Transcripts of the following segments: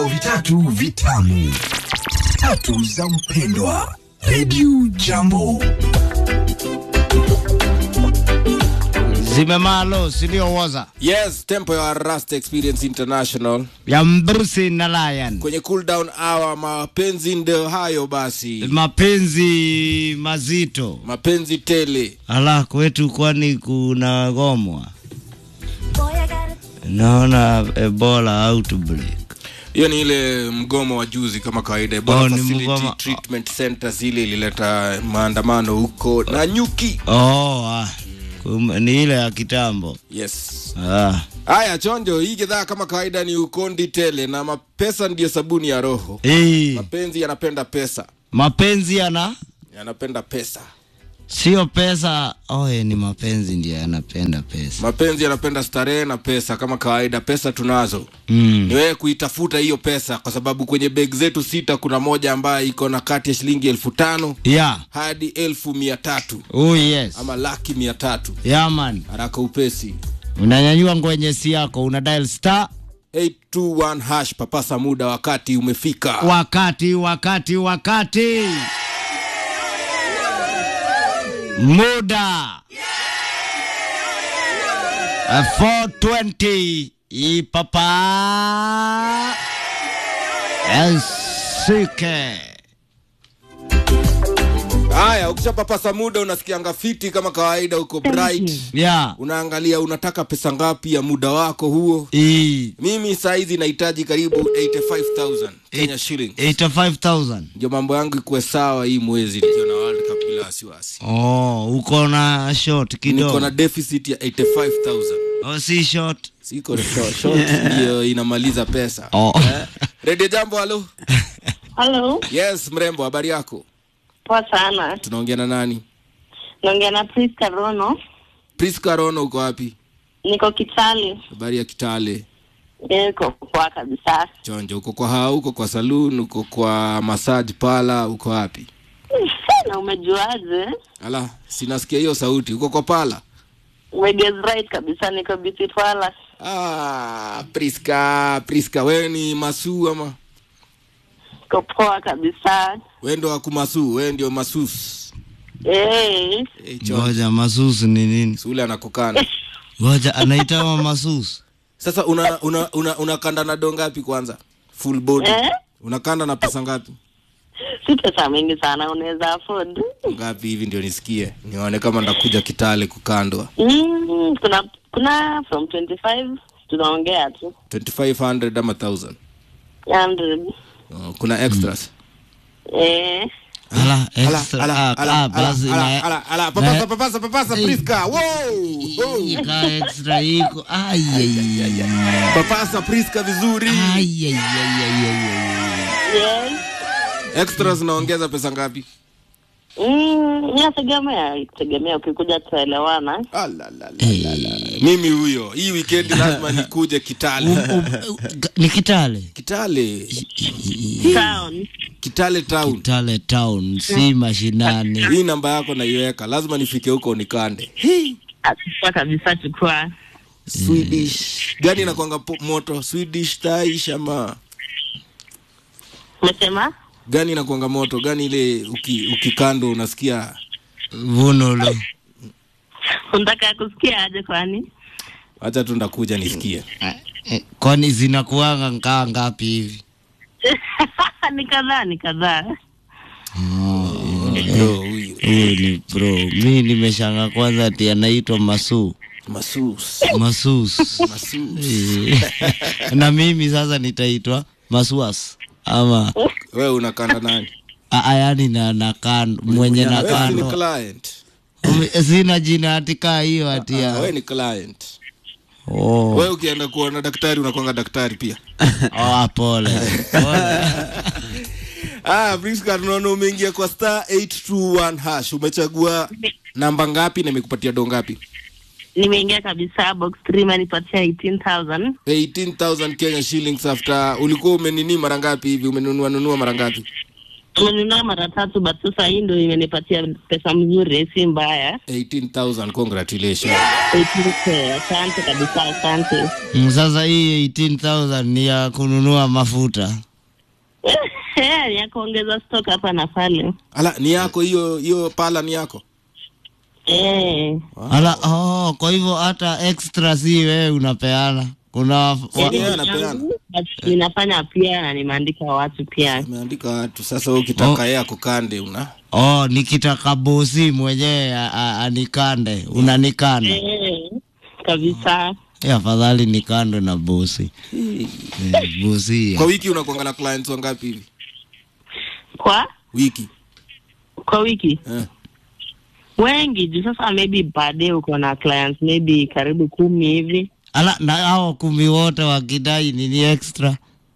vitatu vitamu tatu za mpendwa redio jambo zimemalo siliowoza yes tempo ya rust experience international ya mbrusi na lion kwenye cool down hour mapenzi ndio hayo basi mapenzi mazito mapenzi tele ala kwetu kwani kuna gomwa naona ebola outbreak hiyo ni ile mgomo wa juzi kama kawaida Ebola Oh, ni Facility mgomo. treatment center zile ilileta maandamano huko na nyuki oh, ah. Kum- ni ile ya kitambo yes ah. haya chonjo hii kidhaa kama kawaida ni ukondi tele na mapesa ndiyo sabuni ya roho Hey, mapenzi yanapenda pesa mapenzi yana yanapenda pesa sio pesa oye ni mapenzi ndio yanapenda pesa mapenzi yanapenda starehe na pesa kama kawaida pesa tunazo mm. ni wewe kuitafuta hiyo pesa kwa sababu kwenye beg zetu sita kuna moja ambayo iko na kati ya shilingi elfu tano yeah. hadi elfu mia tatu oh, yes ama laki mia tatu yeah, man haraka upesi unanyanyua ngwenyesi yako una dial star 821 hash papasa muda wakati umefika wakati wakati wakati muda Uh, 420 ipapa esike haya ukishapapasa muda unasikianga fiti kama kawaida uko bright ya unaangalia unataka pesa ngapi ya muda wako huo i mimi saizi nahitaji karibu 85000 kenya shillings 85000 ndio mambo yangu ikuwe sawa hii mwezi nikiwa na world cup bila wasiwasi oh uko na short niko na kidogo deficit ya 85000 oh, si short siko short, short ndio inamaliza pesa oh. eh? redio jambo halo Hello, yes mrembo habari yako poa sana. tunaongea na nani Naongea na Priska Rono, priska rono uko wapi niko Kitale. habari ya kitale Niko poa kabisa. chonjo uko kwa haa uko kwa saloon uko kwa massage pala uko wapi Na umejuaje? ala sinasikia hiyo sauti uko kwa pala Umeguess right kabisa, niko Beauty Palace. ah, priska priska wewe ni masuu ama Niko poa kabisa. wewe ndo wakumasuu wewe ndio masus Eh, hey, chonjo ngoja masusi ni nini sule anakukana ngoja anaitwa masusi sasa una una una unakanda na do ngapi kwanza full body Eh? unakanda na pesa ngapi si pesa mingi sana, unaweza afford. ngapi hivi ndio nisikie nione kama ndakuja kitale kukandwa Mm, kuna kuna from 25 tunaongea tu 2500 ama 1000 100. oh, kuna extras Eh, ala Ala, extra ala, ah, ala, ah, basi ala, na- ala, ala, papasa na- papasa papasa Eh. priska wow wow. ika extra iko Ai, ai, ai, ai. papasa priska vizuri Ai, ai, ai, ai, ai, ai. yes. extras naongeza pesa ngapi Mm, inategemea tegemea, ukikuja tutaelewana. Ah, la, la, la, la, la. mimi huyo hii wikendi lazima nikuje kitale U- ni kitale kitale Town. kitale town kitale town si mashinani hii namba yako naiweka lazima nifike huko nikande Achukua kabisa, chukua. swedish gani inakwanga po- moto swedish taish ama Umesema? gani inakwanga moto gani ile uki, ukikando unasikia vunulo Unataka kusikia aje kwani? hacha tu ndakuja nisikie Eh, kwani zinakuanga nkaa ngapi hivi ni kadhaa, ni kadhaa. Bro, huyu huyu ni pro mi nimeshanga kwanza ati anaitwa masu masus masus masus Eh, na mimi sasa nitaitwa masuas ama wewe unakanda nani aa, yani na nakando mwenye Wewe si ni nakando client Ume- sina jina atika hiyo Ah, atia wewe ni client oh. wewe ukienda kuona daktari unakwanga daktari pia oh, pole pole ah Priska tunaona umeingia kwa star 821 hash umechagua namba ngapi na imekupatia do ngapi Nimeingia kabisa box 3 imenipatia 18000. 18000 Kenya shillings after ulikuwa umenini mara ngapi hivi umenunua nunua mara ngapi Nimenunua mara tatu but sasa hii ndio imenipatia pesa mzuri, si mbaya. 18000 congratulations 18K, Asante kabisa, asante. Mm, Sasa hii 18000 ni ya kununua mafuta. Eh, ya kuongeza stock hapa na pale. ala ni yako hiyo hiyo pala ni yako Eh. Ala, oh, kwa hivyo hata extra si wewe unapeana. Kuna wa- Yaani Yaani yeye anapeana. yangu, but ninafanya pia na nimeandika watu pia. ameandika watu sasa wewe ukitaka yeye akukande una oh, nikitaka bosi mwenyewe a- a- anikande, unanikanda. Eh, kabisa. Eh, afadhali nikandwe na bosi. Eh, bosi. kwa wiki unakuanga na clients wangapi hivi Kwa wiki kwa wiki eh. wengi juu sasa maybe per day uko na clients maybe karibu kumi hivi Ala, na hao kumi wote wakidai nini extra?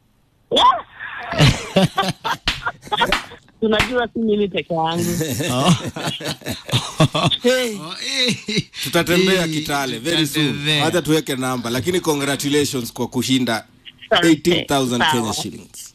tunajua si mimi peke yangu Oh. Hey. Oh, eh. tutatembea Eh, kitale very soon tutatembea. hata tuweke namba lakini congratulations kwa kushinda Asante. 18000 Sawa. kenya shillings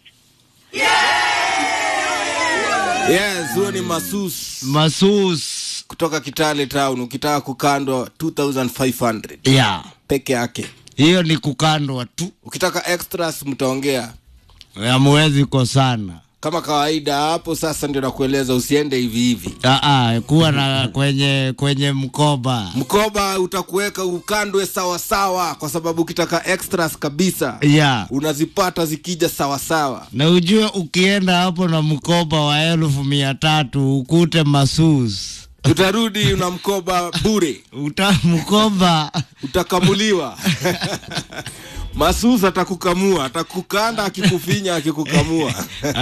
yes huo ni masus Masus. kutoka kitale town ukitaka kukandwa 2500 Yeah. peke yake Hiyo ni kukandwa tu. ukitaka extras mtaongea Hamwezi kosana. kama kawaida hapo sasa ndio nakueleza usiende hivi hivi Aa, kuwa na kwenye kwenye mkoba. mkoba utakuweka ukandwe sawa sawa kwa sababu ukitaka extras kabisa Yeah. unazipata zikija sawa sawa Na ujue ukienda hapo na mkoba wa elfu mia tatu ukute masus utarudi una mkoba bure uta mkoba utakamuliwa masus atakukamua atakukanda akikufinya akikukamua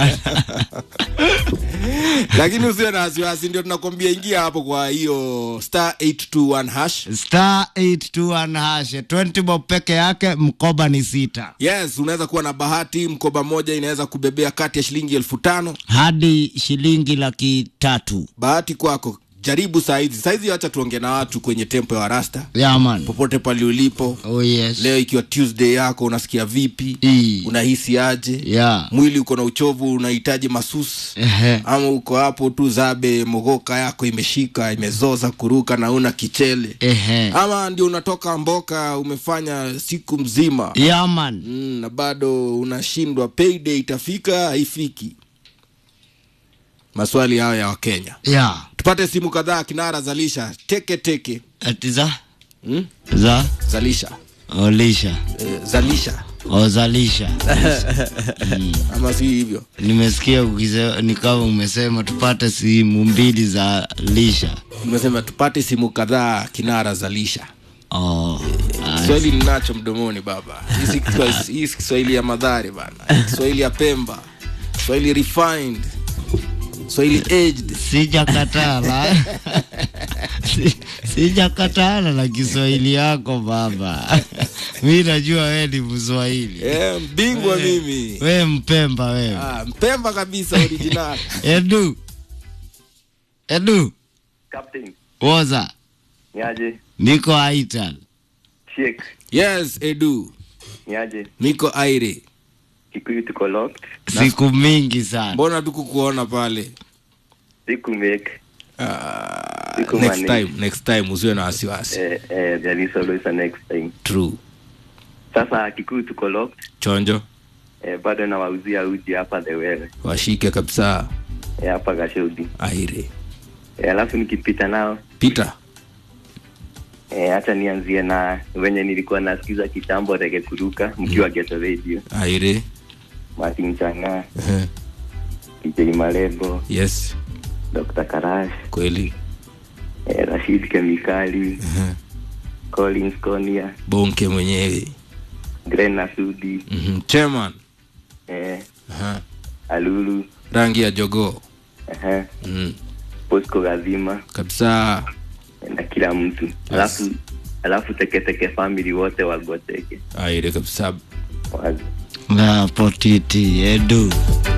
lakini usiwe na wasiwasi ndio tunakwambia ingia hapo kwa hiyo star 821 hash star 821 hash 20 bob peke yake mkoba ni sita yes unaweza kuwa na bahati mkoba moja inaweza kubebea kati ya shilingi elfu tano hadi shilingi laki tatu bahati kwako jaribu saizi saizi wacha tuonge na watu kwenye tempo ya rasta yaman popote pale ulipo oh yes leo ikiwa tuesday yako unasikia vipi Ii. unahisi aje ya mwili uko na uchovu unahitaji masus Ehe. ama uko hapo tu zabe mogoka yako imeshika imezoza kuruka na una kichele Ehe. ama ndio unatoka mboka umefanya siku mzima yaman mm, na bado unashindwa payday itafika haifiki maswali hayo ya wakenya ya tupate simu kadhaa kinara zalisha teke teke ati za mm? za zalisha olisha e, zalisha ozalisha ama si hivyo nimesikia ukise- ni kama umesema tupate simu mbili za lisha nimesema tupate simu kadhaa kinara zalisha oh. ah, kiswahili ninacho mdomoni baba Hii si Kiswa- hii si kiswahili ya madhari bana kiswahili ya pemba kiswahili refined kiswahili aged sijakatala Si- sijakatala na kiswahili yako baba mi najua we ni mswahili Eh, mbingwa mimi we mpemba wewe ah, mpemba kabisa original edu edu Captain, woza niaje? niko aital Sheikh, yes edu niaje? niko aire Kikuyu tuko locked. siku mingi sana mbona tukukuona pale Siku make. Ah, Siku next manage. time next time usiwe na wasiwasi Eh, eh, there is always a next time. true Sasa Kikuyu tuko locked. chonjo Eh, bado nawauzia uji hapa the wewe. washike kabisa Eh, hapa Gashodi. aire Eh, alafu nikipita nao peter eh, hata nianzie na wenye nilikuwa nasikiza kitambo rege kuruka mkiwa Geto Radio. aire Martin Changa, Ehe. DJ Malebo, yes Dr. Karash, kweli eh, Rashid Kemikali, Ehe. Collins Konia, bonke mwenyewe Gren Nasudi, Mhm. chairman eh, Aha. Alulu, rangi ya jogoo eh, mm. Bosco Gazima kabisa na kila mtu alafu alafu teketeke family wote wagoteke aire kabisa Wazi. na potiti edu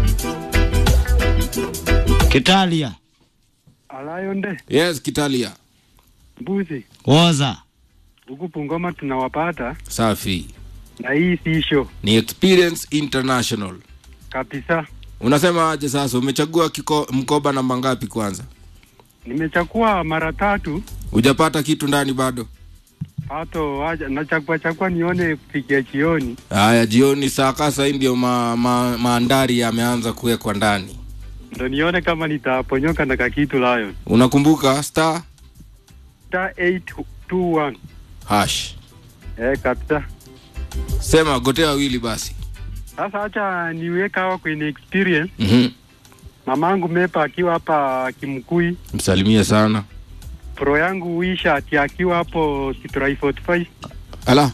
kitalia Alayonde yes kitalia mbuzi woza huku Bungoma tunawapata, safi na hii si show ni experience international kabisa. unasema aje sasa umechagua kiko, mkoba namba ngapi kwanza Nimechakua mara tatu hujapata kitu ndani bado pato waja nachakua chakua nione kufikia jioni. haya jioni saa kasa hii ndio ma, ma, maandari yameanza kuwekwa ndani Ndo nione kama nitaponyoka na kakitu Lion. unakumbuka star Star 821. hash Eh, kabisa. sema gotea wawili basi Sasa acha niweka hawa kwenye experience. mm-hmm. Mamangu Mepa akiwa hapa Kimkui, msalimie sana pro yangu Wisha ati akiwa hapo Kitrai 45 ala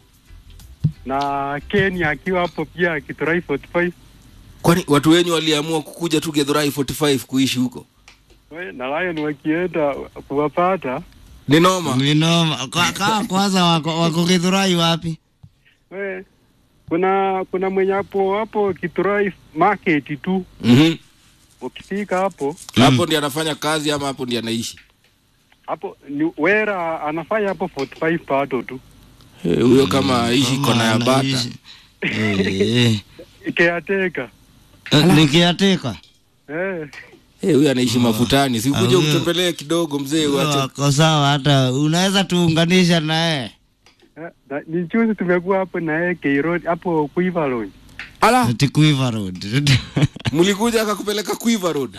na Ken akiwa hapo pia Kitrai 45 kwani watu wenyu waliamua kukuja tu gedhurai 45 kuishi huko We, na Lion wakienda kuwapata ni noma Minoma. Kwa, kwa, kwanza wako, wako Githurai wapi? we, kuna kuna mwenye hapo hapo Kitrai market tu, mm-hmm. ukifika hapo hapo ndi anafanya kazi ama hapo ndi anaishi hapo ni wera anafanya hapo 45 pato tu Eh, huyo kama aishi kona ya bata Anaishi. Eh, ikiateka eh. Nikiateka. eh. Eh, huyo anaishi mafutani Ah, sikuja huyo- utembelee kidogo mzee uache Wako sawa hata unaweza tuunganisha naye. Eh, na- ni juzi tumekuwa hapo na yeye Keirod hapo Quivalon. ala Ati Quiver Road. mlikuja akakupeleka quiver road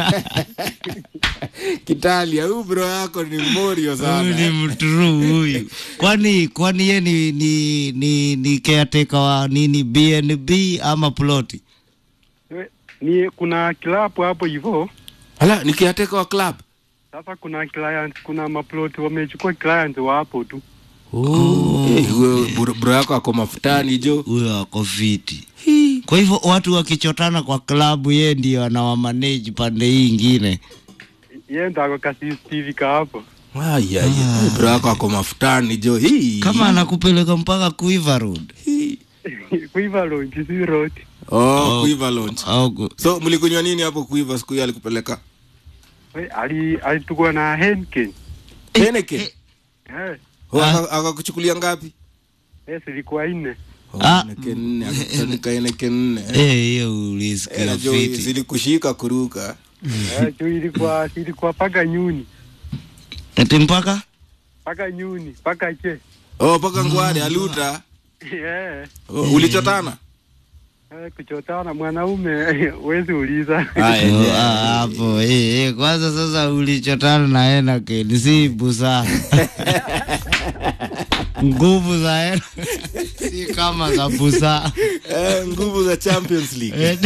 kitalia huyu bro yako ni morio Huyu ni sana mturu huyu. Kwani kwani ye ni ni ni, ni caretaker wa nini BNB ama ploti? Eh, Ni kuna club hapo hivyo. ala nikiateka wa club Sasa kuna client, kuna maplot wamechukua client wa hapo tu. Eh, huyo bro- bro yako ako mafutani jo Huyo ako fiti. Kwa hivyo watu wakichotana kwa klabu, ye ndio anawamanage pande hii ingine. Yeye ndo ako ka CCTV ka hapo. Ay, ay, ay. bro yako ako mafutani jo hii Kama anakupeleka mpaka Quiver Road Hii. Quivalon si road. oh, quiver launch au ku- so mlikunywa nini hapo quiver siku hiyo alikupeleka We, ali alitukua na Henken. Heineken Eh, Oh, Ah. aka- akakuchukulia ngapi eh zilikuwa nne. Oh, Ah. Heineken nne akakutanika Heineken nne eh, hiyo Eh, ulisikia najua fiti. zilikushika kuruka Eh, juu ilikuwa ilikuwa paka nyuni. Ati mpaka Paka nyuni, paka che. oh paka ngware aluta Eh, oh, ulichotana eh, kuchotana mwanaume wezi uliza. Haya, Oh, yeah. ah, hapo eh, eh, kwanza sasa ulichotana na Heineken si busa nguvu za Heineken si kama za busa Eh, nguvu za champions league Eh,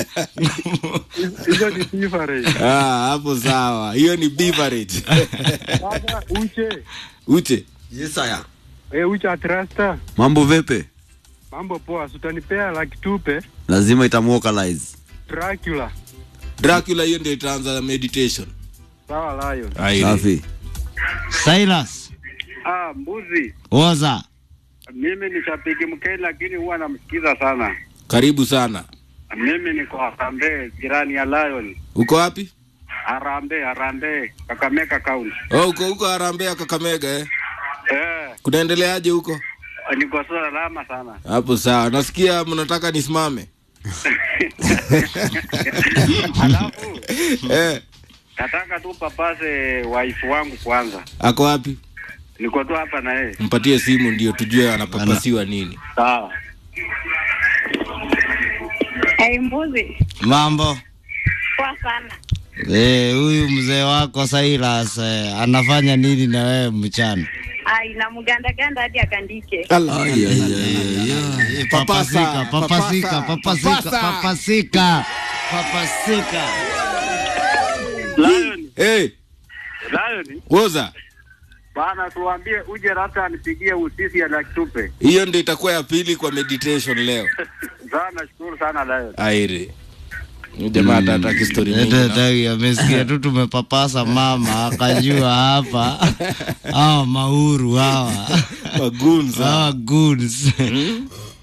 Hizo ni different. ah, hapo sawa hiyo ni beverage Sasa uche. uche Yesaya. Eh, uche atrasta. Mambo vipi? Mambo poa, sutanipea laki tupe Lazima itamuokalize. Dracula. dracula hiyo ndio itaanza meditation Sawa Lion. Aire. Safi. Silas Ah, mbuzi. oza Mimi ni shabiki mkeni lakini huwa namsikiza sana. karibu sana Mimi niko Harambee, jirani ya Lion. uko wapi Harambee, Harambee, Kakamega County. oh, uko huko harambea kakamega eh? Eh, kunaendeleaje huko niko salama sana. hapo sawa nasikia mnataka nisimame Alafu eh, nataka tu papase wife wangu kwanza. ako wapi Niko tu hapa na yeye. mpatie simu ndio tujue anapapasiwa nini Sawa. Hey, mbuzi mambo poa sana. Eh, huyu mzee wako Silas eh, anafanya nini na wewe mchana? Ai, na mgandaganda hadi akandike. Eh, Papasika, papasika, papasika, papasa. papasika, papasika. Lion, hey, Lion, woza bana tuambie uje labda anipigie usisi ya laki tupe. hiyo ndio itakuwa ya pili kwa meditation leo Sawa, nashukuru sana Lion. aire Huyu jamaa hata hataki story mingi Ete na- tagi amesikia tu tumepapasa mama akajua hapa hawa mauru hawa magunza hawa goons